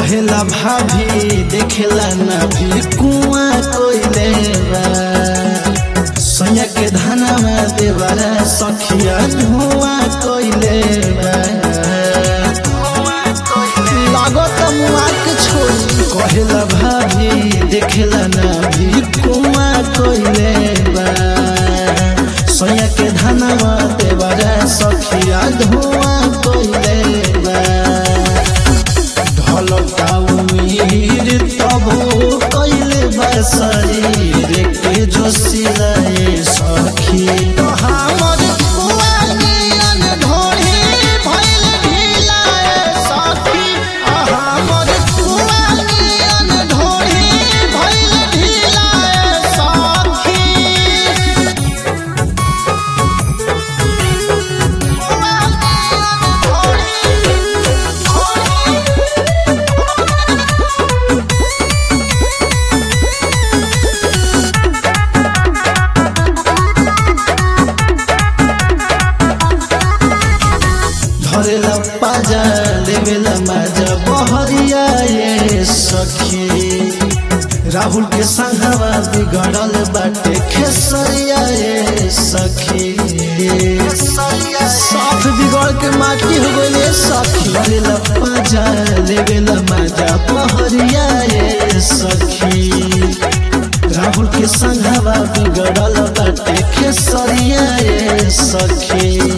कहेला भाभी देखेला ना भी कुआ कोइले बा सैया के धनवा देवरा सखिया धुआं कोइले बा लागत मुआ के छोड़ी कहेला भाभी देखेला ना भी कुआ कोइले बा सैया के धनवा देवरा सखिया धुआं कोइले बा ढलका उमीर तबो कैले बा शरीर के जोशिलाए सखी हमर कुआनियन ढोढ़ी भइल ढिलाए सखी हमर कुआनियन ढोढ़ी भइल ढिलाए सखी धरेला पाजा लेवेला माजा बहरिया ये सखी राहुल के संघवा बिगड़ल बाटे खेसरिया ये सखी साथ बिगड़ के माटी हो गइले सखी धरेला पाजा लेवेला माजा बहरिया ये सखी राहुल के संघवा बिगड़ल बाटे खेसरिया ये सखी